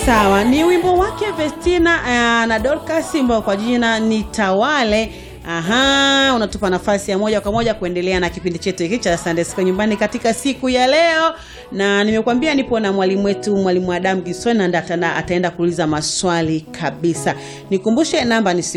Sawa, ni wimbo wake Vestina uh, na Dorcas ambao kwa jina ni Tawale. Aha, unatupa nafasi ya moja kwa moja kuendelea na kipindi chetu hiki cha Sunday School nyumbani katika siku ya leo, na nimekuambia nipo na mwalimu wetu mwalimu Adam Gisoni na nda- ataenda kuuliza maswali kabisa. Nikumbushe namba ni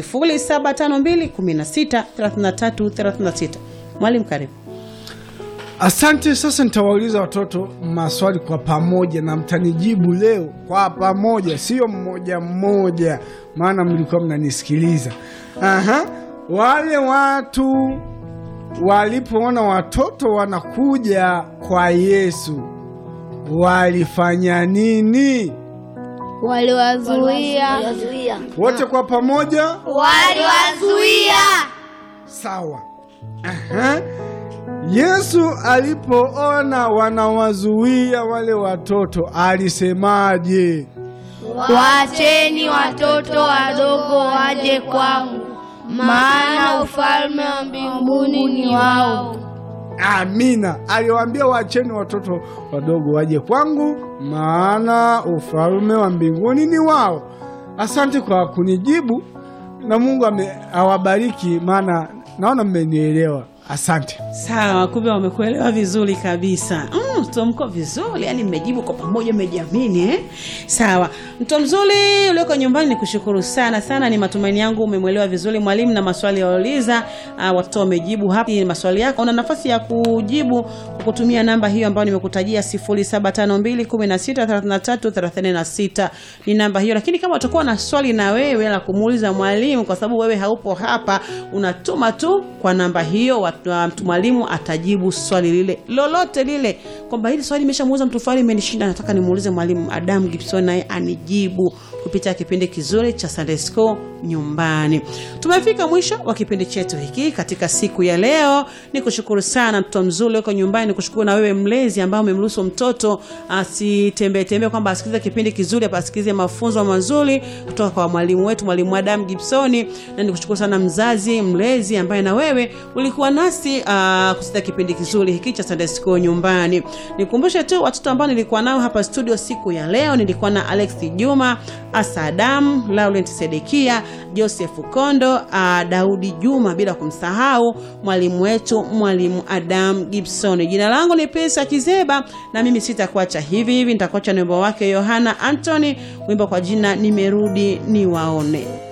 0752163336. Mwalimu karibu. Asante. Sasa nitawauliza watoto maswali kwa pamoja na mtanijibu leo kwa pamoja, sio mmoja mmoja, maana mlikuwa mnanisikiliza. Aha. Wale watu walipoona watoto wanakuja kwa Yesu walifanya nini? Waliwazuia. Wote kwa pamoja, Waliwazuia. sawa. Aha. Yesu alipoona wanawazuia wale watoto alisemaje? Waacheni watoto wadogo waje kwangu, maana ufalme wa mbinguni ni wao. Amina. Aliwaambia waacheni watoto wadogo waje kwangu, maana ufalme wa mbinguni ni wao. Asante kwa kunijibu na Mungu ame- awabariki, maana naona mmenielewa. Asante. Sawa, kumbe wamekuelewa vizuri kabisa. Mm, mtoto mko vizuri, yani mmejibu kwa pamoja, mmejiamini eh? Sawa, mtoto mzuri ulioko nyumbani, ni kushukuru sana sana. Ni matumaini yangu umemwelewa vizuri mwalimu na maswali yauliza. Uh, watoto wamejibu hapa ni maswali yako. Una nafasi ya kujibu kwa kutumia namba hiyo ambayo nimekutajia 0752163336 ni namba hiyo, lakini kama utakuwa na swali na wewe la kumuuliza mwalimu, kwa sababu wewe haupo hapa, unatuma tu kwa namba hiyo, watu- wa- mtu mwalimu atajibu swali lile lolote lile, kwamba hili swali nimeshamuuliza mtu fulani, imenishinda, nataka nimuulize mwalimu Adam Gibson naye anijibu kupitia kipindi kizuri cha Sunday School nyumbani. Tumefika mwisho wa kipindi chetu hiki katika siku ya leo. Ni kushukuru sana mtoto mzuri uko nyumbani, ni kushukuru na wewe mlezi ambao umemruhusu mtoto asitembee tembee, kwamba asikilize kipindi kizuri, hapa asikilize mafunzo mazuri kutoka kwa mwalimu wetu mwalimu Adam Gibsoni, na nikushukuru sana mzazi mlezi ambaye na wewe ulikuwa nasi uh, kusikia kipindi kizuri hiki cha Sunday School nyumbani. Nikumbushe tu watoto ambao nilikuwa nao hapa studio siku ya leo, nilikuwa na Alex Juma, Asa Adam, Laurent Sedekia, Joseph Kondo, uh, Daudi Juma, bila kumsahau mwalimu wetu mwalimu Adam Gibson. Jina langu ni Pesa Kizeba na mimi sitakuacha hivi hivi, nitakuacha na wimbo wake Yohana Anthony, wimbo kwa jina nimerudi niwaone.